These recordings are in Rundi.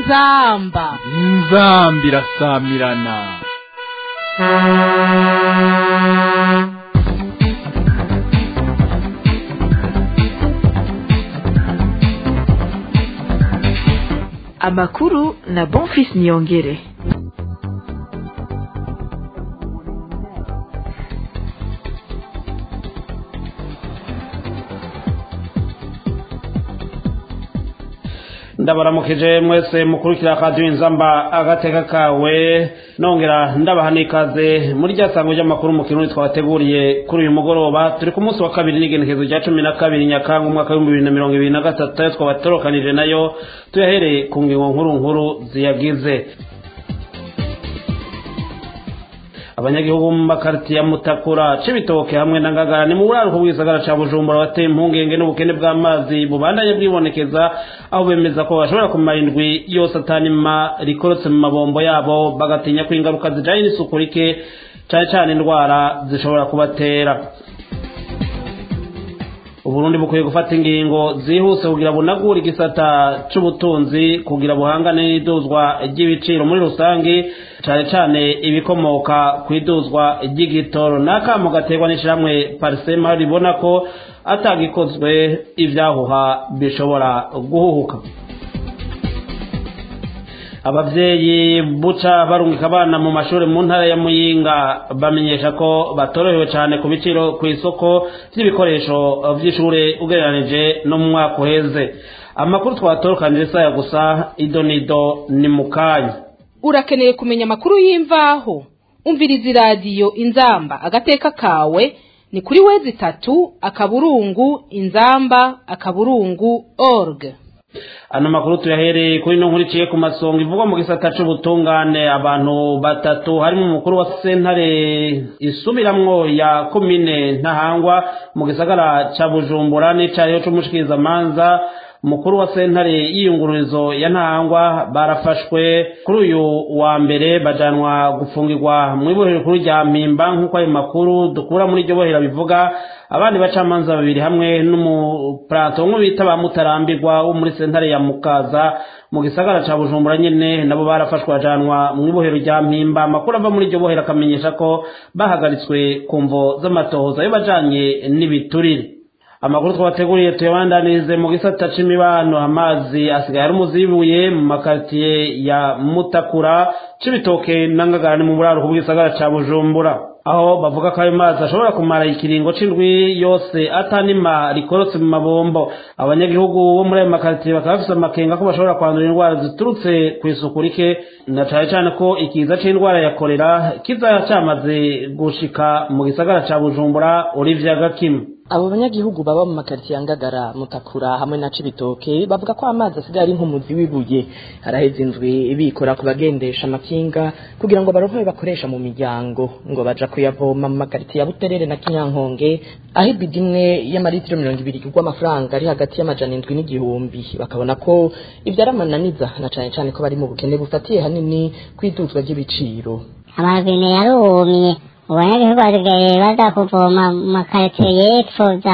inzamba inzamba irasamirana amakuru na bonfis niyongere ndabaramukije mwese mukurikira radiyo inzamba agateka kawe nongera ndabaha n'ikaze muri rya sango ry'amakuru mu kirundi twabateguriye kuri uyu mugoroba turi ku munsi wa kabiri n'igenekezo rya cumi na kabiri nyakanga umwaka w'ibihumbi bibiri na mirongo ibiri na gatatu ayo twabatorokanije nayo tuyahereye ku ngingo nkuru nkuru ziyagize abanyagihugu mu makaritiye ya mutakura cibitoke hamwe na ngagara ni mu buraruko bw'isagara ca bujumbura bateye impungenge n'ubukene bw'amazi bubandanye bwibonekeza aho bemeza ko bashobora kumara indwi yose atanima rikorotse mu mabombo yabo bagatinya ko ingaruka zijanye n'isuku rike cane cane indwara zishobora kubatera uburundi bukwiye gufata ingingo zihuse kugira bunagure igisata c'ubutunzi kugira buhangane n'iduzwa ry'ibiciro muri rusange cane cane ibikomoka ku iduzwa ry'igitoro n'akamo gaterwa n'ishirahamwe parisema ribona ko atagikozwe ivyahuha bishobora guhuhuka abavyeyi buca barungika abana mu mashuri mu ntara ya muyinga bamenyesha ko batorohewe cyane ku biciro ku isoko vy'ibikoresho vy'ishure ugereranije no mu mwaka uheze amakuru twatorokanije saya gusa idonido ni mukanya urakeneye kumenya amakuru y'imvaho umviriza iradiyo inzamba agateka kawe ni kuri wezi itatu akaburungu inzamba akaburungu org ano makuru tuyahereye kuri no nkurikiye ku masonga ivugwa mu gisata c'ubutungane abantu batatu harimo umukuru wa sentare isubiramwo ya komine ntahangwa mu gisagara ca bujumbura n'icariho c'umushikirizamanza umukuru wa sentare y'iyungururizo ya ntahangwa barafashwe kuri uyu wa mbere bajanwa gufungirwa mu ibohero rikuru rya mpimba nk'uko ayo makuru dukura muri iryo bohera bivuga abandi bacamanza babiri hamwe n'umupurato umwe bita ba mutarambirwa wo muri sentare ya mukaza mu gisagara ca bujumbura nyene nabo barafashwe bajanwa mu ibohero rya mpimba amakuru ava muri iryo bohero akamenyesha ko bahagaritswe ku mvo z'amatohoza yo bajanye n'ibiturire amakuru twabateguriye tuyabandanirize mu gisata c'imibano amazi asigaye ari umuzibuye mu makaritiye ya mutakura c'ibitoke n'angagara ni mu buraruko bw'isagara ca bujumbura aho bavuga ko ayo mazi ashobora kumara ikiringo c'indwi yose atanima rikorotse mu mabombo abanyagihugu bo muri ayo makaritiye bakaba bafise amakenga ko bashobora kwandura indwara ziturutse kw'isuku rike na cane cane ko ikiza c'indwara ya korera kiza camaze gushika mu gisagara ca bujumbura olivia gakimu abo banyagihugu baba mu makaritiye ya ngagara mutakura hamwe na cibitoke bavuga ko amazi asigaye ari nk'umuzi w'ibuye haraheze indwi bikora ku bagendesha amakinga kugira ngo baronke bakoresha mu miryango ngo baja kuyavoma mu makaritiye ya buterere na kinyankonge aho ibidi imwe y'amaritiro mirongo ibiri igurwa amafaranga ari hagati y'amajana indwi n'igihumbi bakabona ko ibyo ari amananiza na cane cane ko bari mu bukene bufatiye hanini kw'iduzwa ry'ibiciro amabine yarumye abanyagihugu basigaye baza kuvoma mu makaritiye y'epfo za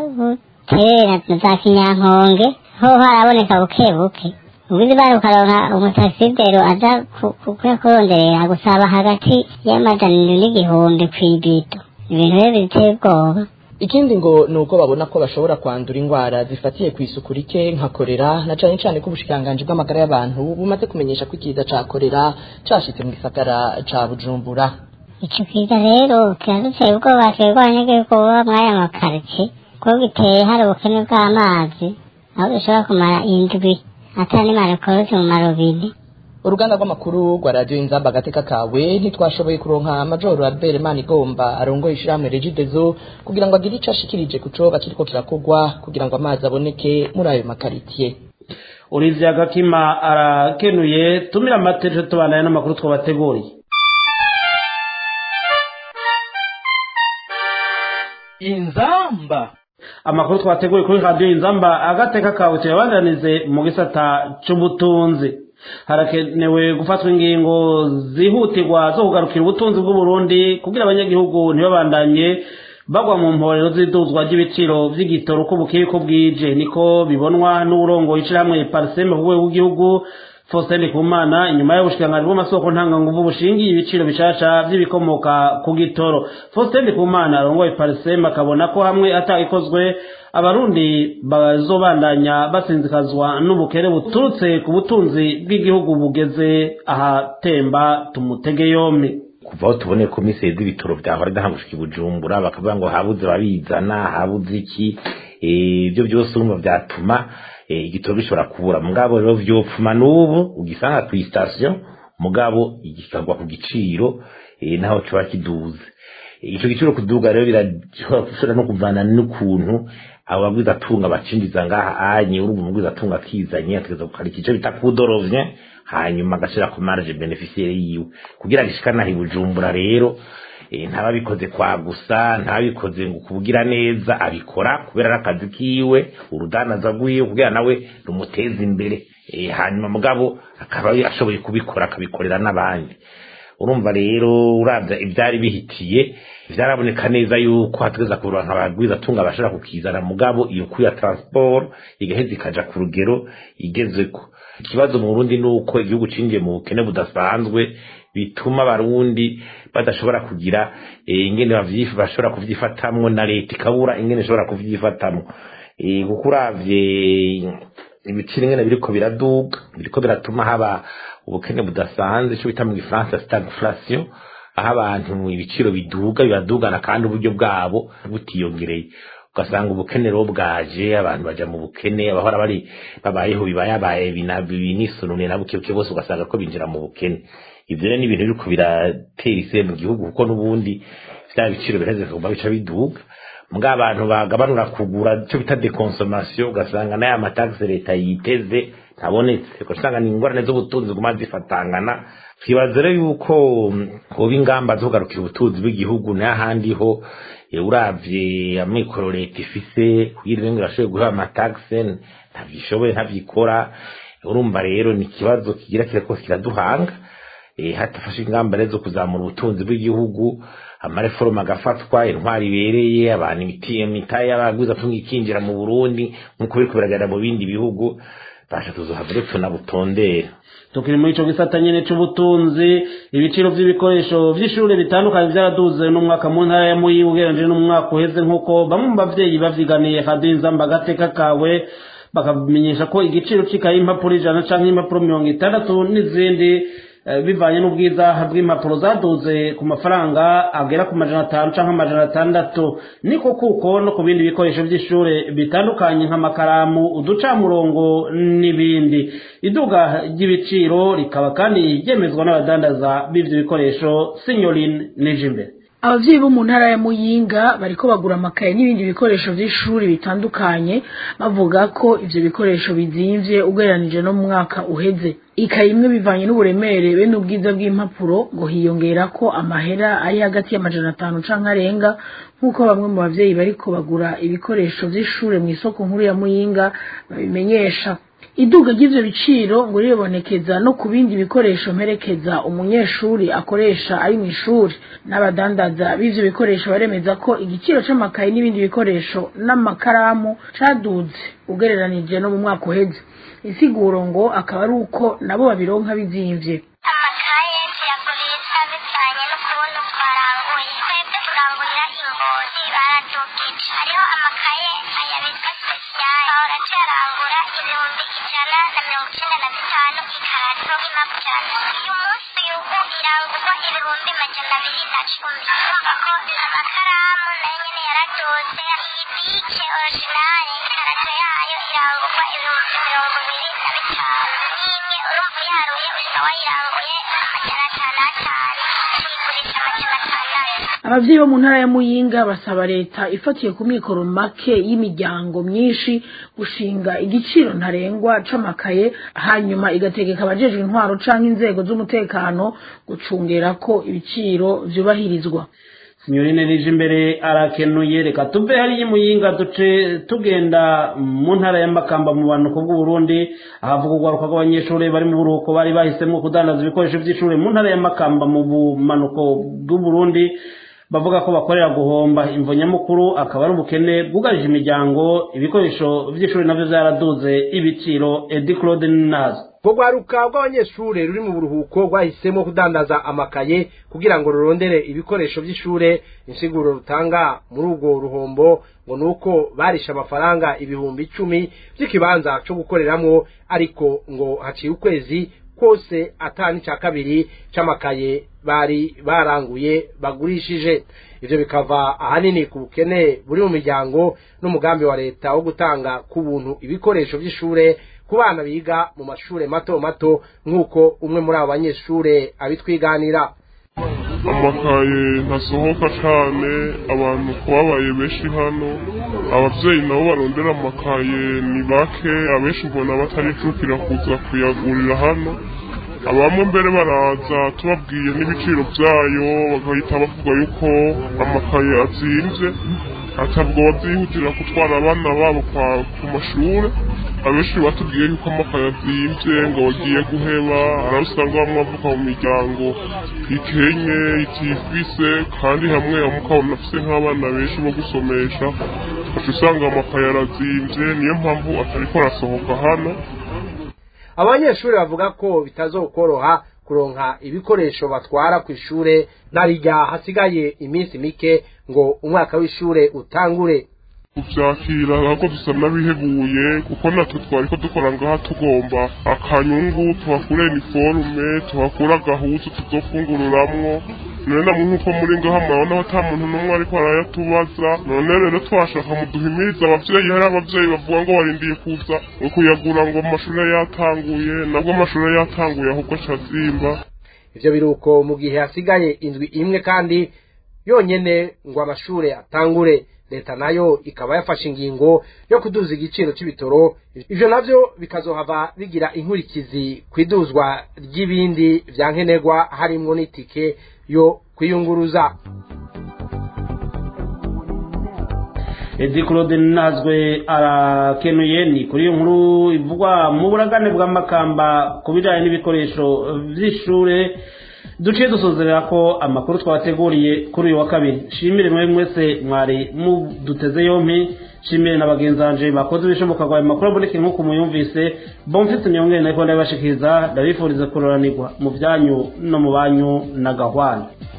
buterere na za kinyankonge ho haraboneka buke buke ubuzi bari ukaronka umutasidero aza kuyakuronderera gusaba hagati y'amajana indwi n'igihumbi kw'ibido ibintu rero biteye ubwoba ikindi ngo ni uko babona ko bashobora kwandura indwara zifatiye ku isuku rike nka korera na cane cane ko ubushikiranganji bw'amagara y'abantu bumaze kumenyesha ko ikiza ca korera cashitse mu gisagara ca bujumbura ico kiza rero kiraduteye ubwoba twebwe abanyagihugu baba muri aya makaritsiye kuko giteye hari ubukene bw'amazi aho dushobora kumara indwi atanimara rikorotse mu marobine uruganda rw'amakuru rwa radiyo inzamba agateka kawe ntitwashoboye kuronka majoro albert manigomba arongoye ishirahamwe regidezo kugira ngo agire ico ashikirije ku coba kiriko kirakogwa kugira ngo amazi aboneke muri ayo makaritiye olivia gakima arakenuye tumira amatejo tubandanye n'amakuru twabateguriye inzamba amakuru twateguye kuri radiyo inzamba agateka kawe tuyabandanize mu gisata c'ubutunzi harakenewe gufatwa ingingo zihutirwa zo kugarukira ubutunzi bw'uburundi kugira abanyagihugu ntibabandanye bagwa mu mporero z'iduzwa ry'ibiciro vy'igitoro uko bukeye ko bwije niko bibonwa n'uburongoye ishirahamwe pariseme ku rwego rw'igihugu Faustin Ndikumana inyuma y'ubushikiranganji bw'amasoko ntanganguvu bushingiye ibiciro bishasha vy'ibikomoka ku gitoro Faustin Ndikumana arongoye Parsem akabona ko hamwe atagikozwe abarundi bazobandanya basinzikazwa n'ubukene buturutse ku butunzi bw'igihugu bugeze ahatemba tumutege yompi kuva aho tuboneye ko mise z'ibitoro vyahora idahangushika i bujumbura bakavuga ngo habuze babizana habuze iki ibyo byose urumva vyatuma igitoro gishobora kubura mugabo rero vyopfuma n'ubu ugisanga kw'isitasiyo mugabo kikagwa ku giciro naho coba kiduze ico giciro kuduga rero birashobora no kuvana n'ukuntu abo babwiza atunga bacinjiza ngaha anye urumva umubwiza atunga akizanye ategeza gukarika ico bita kudorovye hanyuma agashira ku marge beneficiaire yiwe kugira gishikana ibujumbura rero ntababikoze kwa gusa ntabikoze ngo kubugira neza abikora kubera n'akazi kiwe urudanaza rwiwe kugira nawe rumuteza imbere hanyuma mugabo akaba ashoboye kubikora akabikorera n'abandi urumva rero uravya ivyari bihitiye vyaraboneka neza yuko hategeza kuronka abagwiza atunga bashobora kukizana mugabo iyo kuya transport igaheza ikaja ku rugero igezeko ikibazo mu Burundi nuko igihugu cinjiye mu bukene budasanzwe bituma abarundi badashobora kugira ingene bashobora kuvyifatamwo na leta ikabura ingene ishobora kuvyifatamwo kuko uravye ibiciro ingene biriko biraduga biriko biratuma haba ubukene budasanzwe ico bita mu gifaransa stagflation aho abantu ibiciro biduga bibadugana kandi uburyo bwabo butiyongereye ugasanga ubukene rero bwaje abantu baja mu bukene abahora bari babayeho bibayabaye binisunune na bukebuke bose ugasanga ko binjira mu bukene ivyo rero ni ibintu biriko biratera ise mu gihugu kuko n'ubundi vya biciro biraheze kuguma bica biduga mbwa abantu bagabanura kugura ico bita deconsommation ugasanga n'aya mataxe leta yiteze ntabonetse ugasanga ni ingorane z'ubutunzi ziguma zifatangana twibaza rero yuko hoba ingamba zo kugarukira ubutunzi bw'igihugu n'ahandi ho uravye amikoro leta ifise kugira ngo irashoboye guha amataxe ntavyishoboye ntavyikora urumva rero ni ikibazo kigira kirako kiraduhanga hatafashe ingamba rero zo kuzamura ubutunzi bw'igihugu amareforoma agafatwa intwari ibereye abantu imiti imitahe y'abaguzi atunga ikinjira mu burundi nk'uko biriko biragaragara mu bindi bihugu basha tuzohava rero tunabutondera tukiri muri ico gisata nyene c'ubutunzi ibiciro vy'ibikoresho vy'ishure bitandukanye vyaraduze n'umwaka mu ntara ya muyi ugereranije n'umwaka uheze nk'uko bamwe mu bavyeyi bavyiganiye hadiza mbagateka kawe bakamenyesha ko igiciro c'ikaye impapuro ijana canke impapuro mirongo itandatu n'izindi bivanye n'ubwiza bw'impapuro zaduze ku mafaranga agera ku majana atanu canke amajana atandatu niko kuko no ku bindi bikoresho vy'ishure bitandukanye nk'amakaramu uducamurongo n'ibindi iduga ry'ibiciro rikaba kandi ryemezwa n'abadandaza b'ivyo bikoresho sinyorine nijimbere abavyeyi bo mu ntara ya muyinga bariko bagura amakaye n'ibindi bikoresho vy'ishuri bitandukanye bavuga ko ivyo bikoresho bizimvye ugereranije no mu mwaka uheze ikaye imwe bivanye n'uburemere be n'ubwiza bw'impapuro ngo hiyongera ko amahera ari hagati y'amajana atanu canke arenga nk'uko bamwe mu bavyeyi bariko bagura ibikoresho vy'ishure mw'isoko nkuru ya muyinga babimenyesha iduga ry'ivyo biciro ngo riribonekeza no ku bindi bikoresho mperekeza umunyeshuri akoresha ari mw'ishuri n'abadandaza b'ivyo bikoresho baremeza ko igiciro c'amakaye n'ibindi bikoresho n'amakaramu caduze ugereranije no mu mwaka uheze insiguro ngo akaba ari uko nabo babironka bizimvye amakaye tuyagurisha bivanye n'ukuntu twaranguye twebwe turangurira ingozi baradugije hariho amakaye aya bitwa spesiyali bahora tuyarangura ibihumbi ijana na mirongo icenda na bitanu ikarato impapuro uyu munsi ubu irangurwa ibihumbi majana abiri na cumi urumva ko amakaramu nayo nyene yaraduze iyi bike originale ikarato yayo irangurwa ibihumbi mirongo ibiri na bitanu n'imwe urumva uyaruye usanga wayiranguye amajana atanu atanu tuyigurisha amajana atandatu abavyeyi bo mu ntara ya muyinga basaba leta ifatiye ku mikoro make y'imiryango myinshi gushinga igiciro ntarengwa c'amakaye hanyuma igategeka abajejwe intwaro canke inzego z'umutekano gucungera ko ibiciro vyubahirizwa sinyorine rije imbere arakenuye reka tuve hariya muyinga duce tugenda mu ntara y'amakamba mu bumanuko bw'uburundi ahavuga urwaruka rw'abanyeshuri bari mu buruhuko bari bahisemo kudandaza ibikoresho by'ishuri mu ntara y'amakamba mu bumanuko bw'uburundi bavuga ko bakorera guhomba imvo nyamukuru akaba ari ubukene bwugarije imiryango ibikoresho by'ishuri nabyo byaraduze ibiciro edi claude nazo ubwo rwaruka rw'abanyeshure ruri mu buruhuko rwahisemo kudandaza amakaye kugira ngo rurondere ibikoresho by'ishure insiguro rutanga muri urwo ruhombo ngo nuko barisha amafaranga ibihumbi icumi by'ikibanza cyo gukoreramwo ariko ngo haciye ukwezi kose atani cya kabiri c'amakaye bari baranguye bagurishije ivyo bikava ahanini ku bukene buri mu miryango n'umugambi wa leta wo gutanga ku buntu ibikoresho by'ishure ku bana biga mu mashure mato mato nk'uko umwe muri abo banyeshure abitwiganira amakaye ntasohoka cyane abantu kubabaye benshi hano ababyeyi nabo barondera amakaye ni bake abenshi mbona bataricukira kuza kuyagurira hano abamwe mbere baraza tubabwiye n'ibiciro byayo bagahita bavuga yuko amakaye azinze atabwo babyihutira gutwara abana babo ku mashuri abenshi batubwiye yuko amakaye azinze ngo bagiye guheba hari usanga bamwe bavuka mu miryango ikenye itifise kandi hamwe hamwe ukabona afise nk'abana benshi bo gusomesha ugaca usanga amakaye arazinze niyo mpamvu atariko arasohoka hano abanyeshuri bavuga ko bitazokoroha kuronka ibikoresho batwara ku ishure narirya hasigaye iminsi mike ngo umwaka w'ishure utangure kuvyakira ahubwo dusa n'abihebuye kuko natwe twari ko dukora ngaha tugomba akanyungu tuhakura iniforume tuhakura agahuzu tuzofungururamwo none namwe nk'uko muri ngaha murabona ata muntu n'umwe ariko arayatubaza none rero twashaka muduhimiriza abavyeyi hari abavyeyi bavuga ngo barindiye kuza kuyagura ngo amashuri yatanguye nabwo amashuri yatanguye ahubwo acazimba ivyo biruko mu gihe hasigaye indwi imwe kandi yonyene ngo amashure atangure leta nayo ikaba yafashe ingingo yo kuduza igiciro c'ibitoro ivyo navyo bikazohava bigira inkurikizi kwiduzwa ry'ibindi vya nkenerwa harimwo n'itike yo kwiyunguruza edi claude nazwe arakenuye ni kuri iyo nkuru ivugwa mu buragane bw'amakamba ku bijyanye n'ibikoresho by'ishure duciye dusozerera ko amakuru twabateguriye kuri uyu wa kabiri shimire mwe mwese mwari muduteze yompi shimire na bagenzi banje bakoze ibishoboka ngo ayo makuru aboneke nk'uko muyumvise bomfite niyongere nariko ndabibashikiriza ndabifuriza kuroranirwa mu byanyu no mu banyu na gahwana